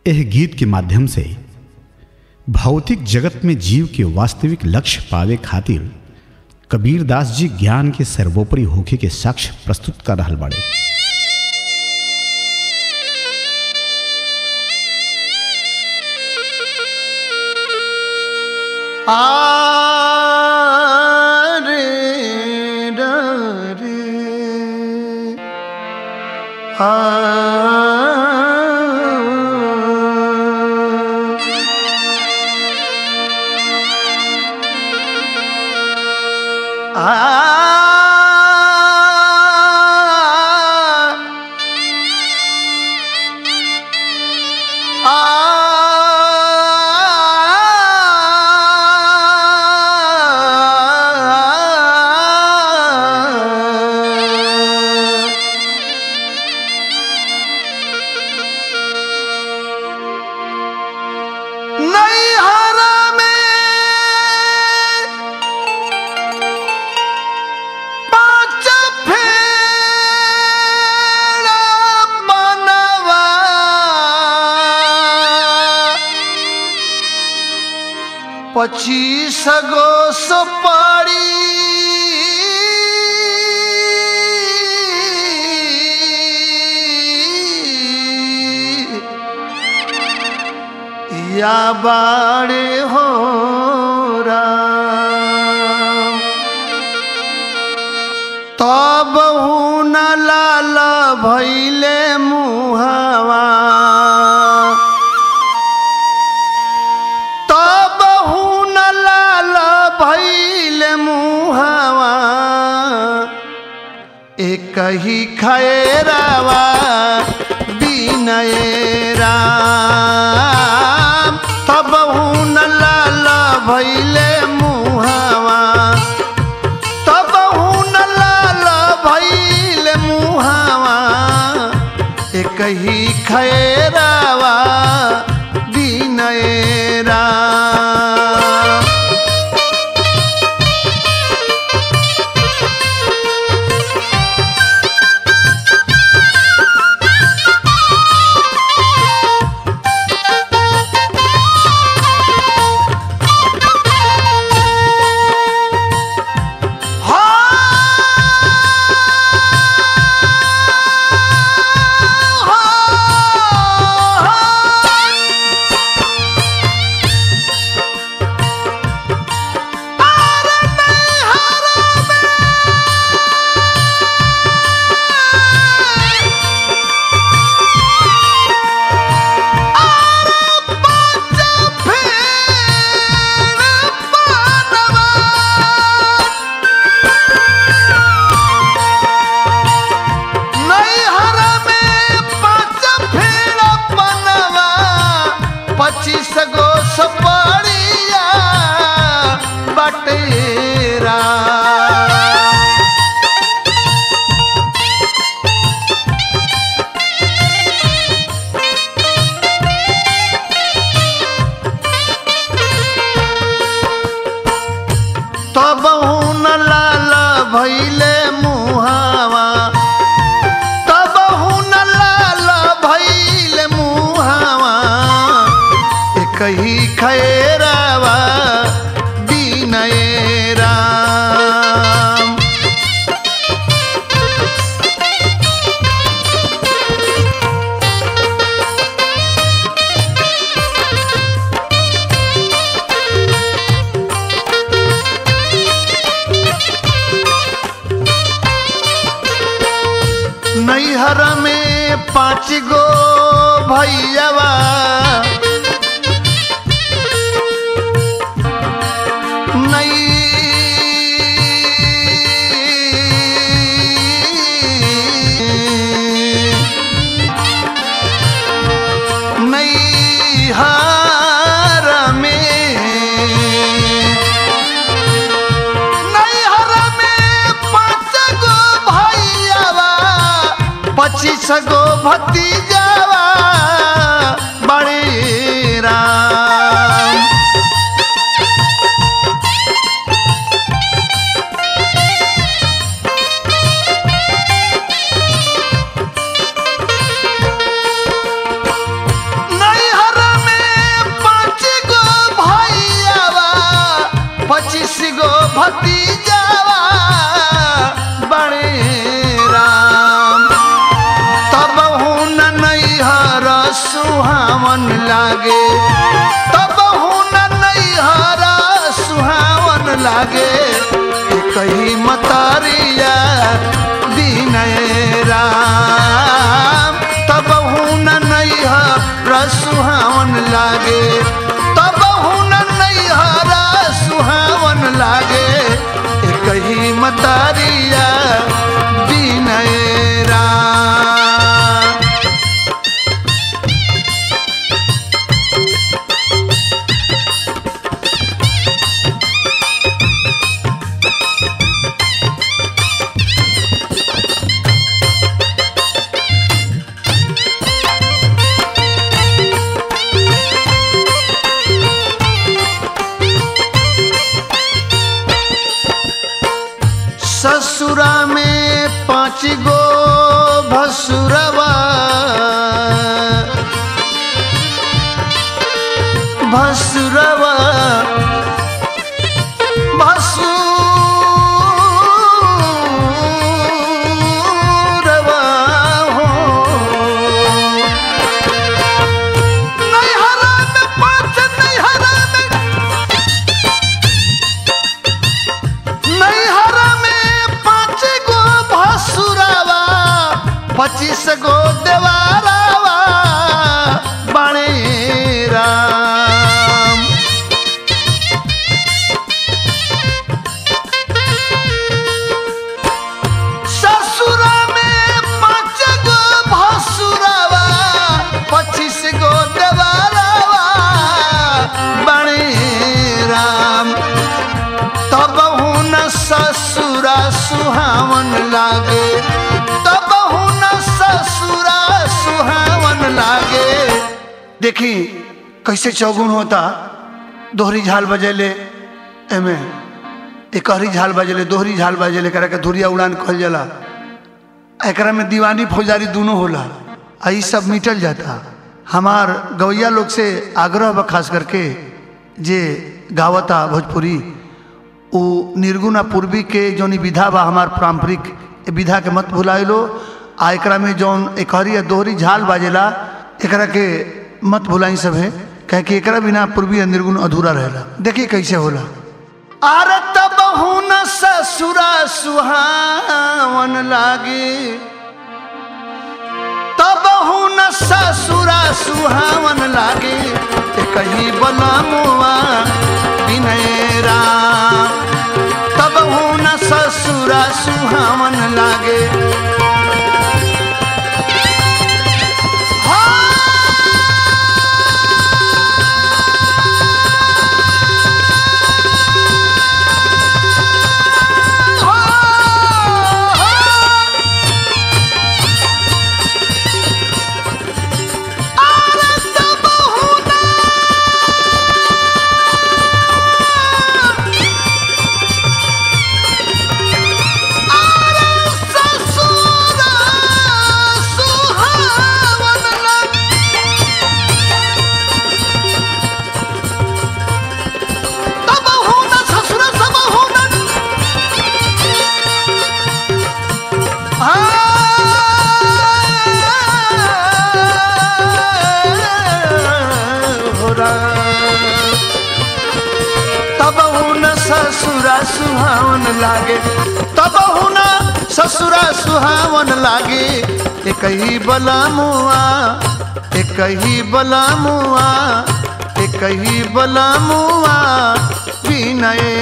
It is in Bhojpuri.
यह गीत के माध्यम से भौतिक जगत में जीव के वास्तविक लक्ष्य पावे खातिर कबीरदास जी ज्ञान के सर्वोपरि होखे के साक्ष्य प्रस्तुत कर रहल बाड़े आरे रे आ नैहरा में पाँच फेर बनवा पच्चीस गो सुपारी या बाड़े हो राम तब न लाल भैले मुहावा तब न लाल भैले मुहावा एक ही खैरावा बिनय राम तब न लाल भैले मुहावा तब न लाल भैल मुहावा एक ही खैरावा बिनय राम पच्चीस गो सपड़िया बटेरा तब न लाल भैले मुहावा तब न लाल भैले मुहावा एक ही खैरावा बिनय राम नैहर में पाँच गो भैयावा नैहर में नैहर में पाँच गो भैयावा पच्चीस गो भतीजावा बड़े राम नहीं सुहावन लागे तब हुन नैहरा सुहावन लागे कही मतरिया विनय राम तब हुन नैहरा सुहावन लागे तब हुन नैहरा सुहावन लागे कही मतरिया विनय राम ससुरा में पाँच गो भसुरवा भसुरवा भसुरवा हो नैहरा में पाँच नैहरा में नैहरा में पाँच गो भसुरावा पच्चीस गो देवारावा बणे राम ससुरा में पाँच गो भसुरावा पच्चीस गो देवारावा बणे राम तब हुन ससुरा सुहावन लागे तब हुन ससुरा सुहावन लागे देखी कैसे चौगुन होता दोहरी झाल बजेले एमे एकहरी झाल बजेले दोहरी झाल बजेले करा के धुरिया उड़ान कहल जाला एकरा में दीवानी फौजारी दोनों होला आ ई सब मिटल जाता हमार गवैया लोग से आग्रह बा खास करके जे गावता भोजपुरी उ निर्गुण आ पूर्वी के जौन ई विधा बा हमार पारंपरिक ए विधा के मत भुलाए लो आ एकरा में जौन एकहरी या दोहरी झाल बाजेला एकरा के मत भुलाई सब है कहे कि एकरा बिना पूर्वी आ निर्गुण अधूरा रहेला देखिए कैसे होला अरे तब हुन ससुरा सुहावन लागे तब हुन ससुरा सुहावन लागे कही बलमुआ विनय राम तब हुन ससुरा सुहावन लागे तब हुन ससुरा सुहावन लागे तब हुन ससुरा सुहावन लागे एक ही बलमुआ एक ही बलमुआ एक ही बलमुआ विनय